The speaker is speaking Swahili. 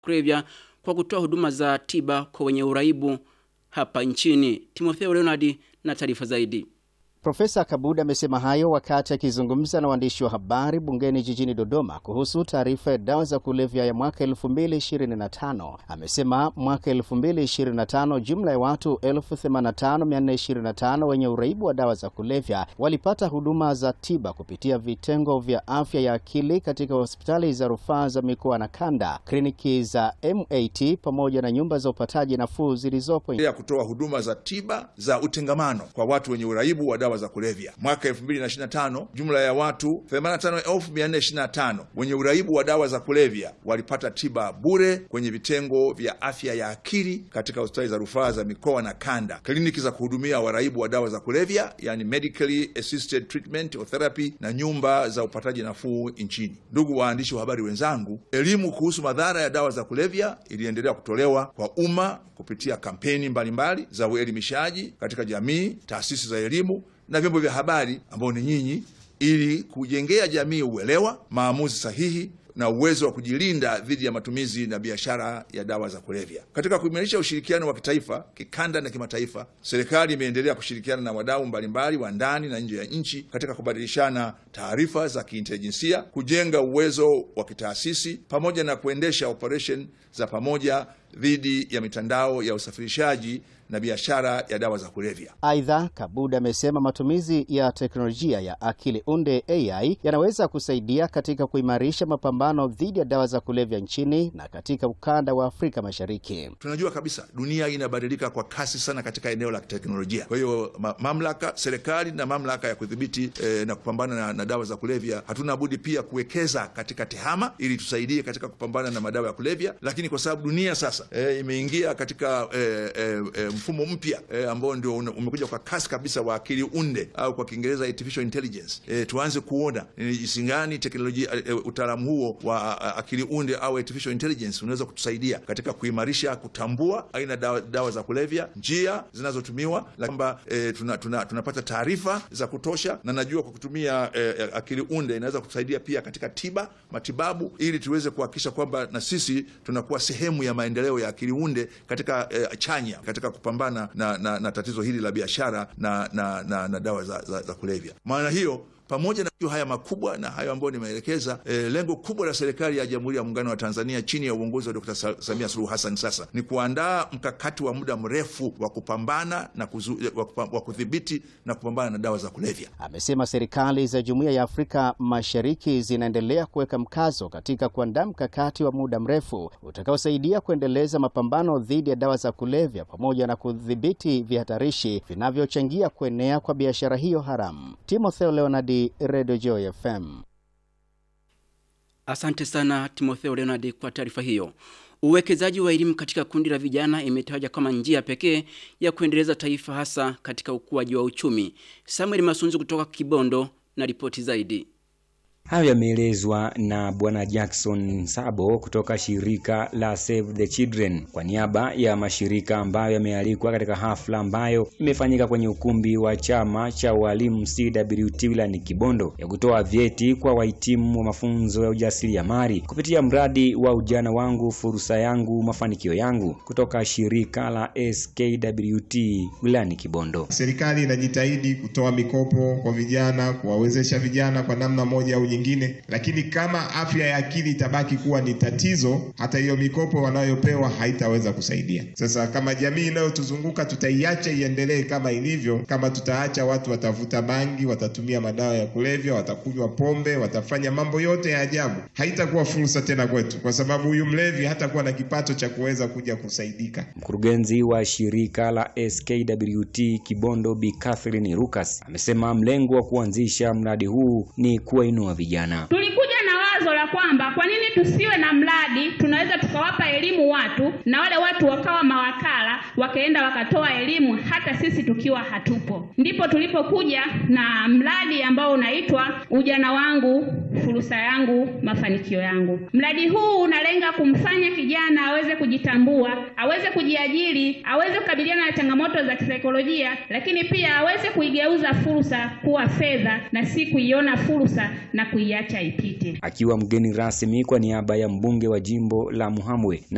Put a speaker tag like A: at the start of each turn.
A: kulevya kwa kutoa huduma za tiba kwa wenye uraibu hapa nchini. Timotheo Leonard na taarifa zaidi.
B: Profesa Kabuda amesema hayo wakati akizungumza na waandishi wa habari bungeni jijini Dodoma kuhusu taarifa ya dawa za kulevya ya mwaka 2025. Amesema mwaka 2025 jumla ya watu 85425 wenye uraibu wa dawa za kulevya walipata huduma za tiba kupitia vitengo vya afya ya akili katika hospitali za rufaa za mikoa na kanda, kliniki za MAT pamoja na nyumba za upataji nafuu zilizopo
C: ya kutoa huduma za tiba za utengamano kwa watu wenye uraibu wa dawa za kulevya. Mwaka 2025 jumla ya watu 85425 wenye uraibu wa dawa za kulevya walipata tiba bure kwenye vitengo vya afya ya akili katika hospitali za rufaa za mikoa na kanda, kliniki za kuhudumia waraibu wa dawa za kulevya, yani medically assisted treatment or therapy, na nyumba za upataji nafuu nchini. Ndugu waandishi wa habari wenzangu, elimu kuhusu madhara ya dawa za kulevya iliendelea kutolewa kwa umma kupitia kampeni mbalimbali mbali za uelimishaji katika jamii, taasisi za elimu na vyombo vya habari ambao ni nyinyi, ili kujengea jamii uelewa, maamuzi sahihi na uwezo wa kujilinda dhidi ya matumizi na biashara ya dawa za kulevya. Katika kuimarisha ushirikiano wa kitaifa, kikanda na kimataifa, serikali imeendelea kushirikiana na wadau mbalimbali wa ndani na nje ya nchi katika kubadilishana taarifa za kiintelijensia, kujenga uwezo wa kitaasisi, pamoja na kuendesha operation za pamoja dhidi ya mitandao ya usafirishaji na biashara ya dawa za kulevya.
B: Aidha, Kabuda amesema matumizi ya teknolojia ya akili unde AI yanaweza kusaidia katika kuimarisha mapambano dhidi ya dawa za kulevya nchini na katika ukanda wa Afrika Mashariki.
C: Tunajua kabisa dunia inabadilika kwa kasi sana katika eneo la teknolojia. Kwa hiyo ma mamlaka, serikali na mamlaka ya kudhibiti eh, na kupambana na, na dawa za kulevya, hatuna budi pia kuwekeza katika tehama ili tusaidie katika kupambana na madawa ya kulevya, lakini kwa sababu dunia sasa eh, imeingia katika eh, eh, eh, mfumo mpya e, ambao ndio umekuja kwa kasi kabisa wa akili unde au kwa Kiingereza artificial intelligence. E, tuanze kuona ni jinsi gani teknolojia e, utaalamu huo wa a, akili unde au artificial intelligence unaweza kutusaidia katika kuimarisha, kutambua aina dawa, dawa za kulevya, njia zinazotumiwa, kwamba e, tuna, tuna, tunapata taarifa za kutosha, na najua kwa kutumia e, akili unde inaweza kutusaidia pia katika tiba, matibabu, ili tuweze kuhakikisha kwamba na sisi tunakuwa sehemu ya maendeleo ya akili unde katika e, chanya katika kupambana na, na, na tatizo hili la biashara na, na, na, na dawa za, za, za kulevya. Maana hiyo pamoja na haya makubwa na hayo ambayo nimeelekeza, e, lengo kubwa la serikali ya Jamhuri ya Muungano wa Tanzania chini ya uongozi wa Dr. Samia Suluhu Hassan sasa ni kuandaa mkakati wa muda mrefu wa kupambana na kuzu, wa kudhibiti na kupambana na dawa za kulevya.
B: Amesema serikali za Jumuiya ya Afrika Mashariki zinaendelea kuweka mkazo katika kuandaa mkakati wa muda mrefu utakaosaidia kuendeleza mapambano dhidi ya dawa za kulevya pamoja na kudhibiti vihatarishi vinavyochangia kuenea kwa biashara hiyo haramu. Timotheo Leonardi Radio Joy FM.
A: Asante sana Timotheo Leonard kwa taarifa hiyo. Uwekezaji wa elimu katika kundi la vijana imetajwa kama njia pekee ya kuendeleza taifa hasa katika ukuaji wa uchumi. Samuel Masunzu kutoka Kibondo na ripoti zaidi.
D: Hayo yameelezwa na Bwana Jackson Sabo kutoka shirika la Save the Children kwa niaba ya mashirika ambayo yamealikwa katika hafla ambayo imefanyika kwenye ukumbi wa chama cha walimu CWT wilayani Kibondo ya kutoa vyeti kwa wahitimu wa mafunzo ya ujasiriamali kupitia mradi wa ujana wangu fursa yangu mafanikio yangu kutoka shirika la SKWT wilayani Kibondo.
E: Serikali inajitahidi kutoa mikopo kwa vijana, kuwawezesha vijana kwa namna moja au nyingine, lakini kama afya ya akili itabaki kuwa ni tatizo, hata hiyo mikopo wanayopewa haitaweza kusaidia. Sasa kama jamii inayotuzunguka tutaiacha iendelee kama ilivyo, kama tutaacha watu watavuta bangi, watatumia madawa ya kulevya, watakunywa pombe, watafanya mambo yote ya ajabu, haitakuwa fursa tena kwetu, kwa sababu huyu mlevi hatakuwa na kipato cha kuweza kuja kusaidika.
D: Mkurugenzi wa shirika la SKWT Kibondo Bi Catherine Lucas amesema mlengo wa kuanzisha mradi huu ni kuwainua vijana.
F: Tulikuja na wazo la kwamba kwa nini tusiwe na mradi, tunaweza tukawapa elimu watu na wale watu wakawa mawakala, wakaenda wakatoa elimu hata sisi tukiwa hatupo. Ndipo tulipokuja na mradi ambao unaitwa ujana wangu fursa yangu mafanikio yangu. Mradi huu unalenga kumfanya kijana aweze kujitambua, aweze kujiajiri, aweze kukabiliana na changamoto za kisaikolojia, lakini pia aweze kuigeuza fursa kuwa fedha na si kuiona fursa na kuiacha ipite.
D: Akiwa mgeni rasmi kwa niaba ya mbunge wa jimbo la Muhamwe na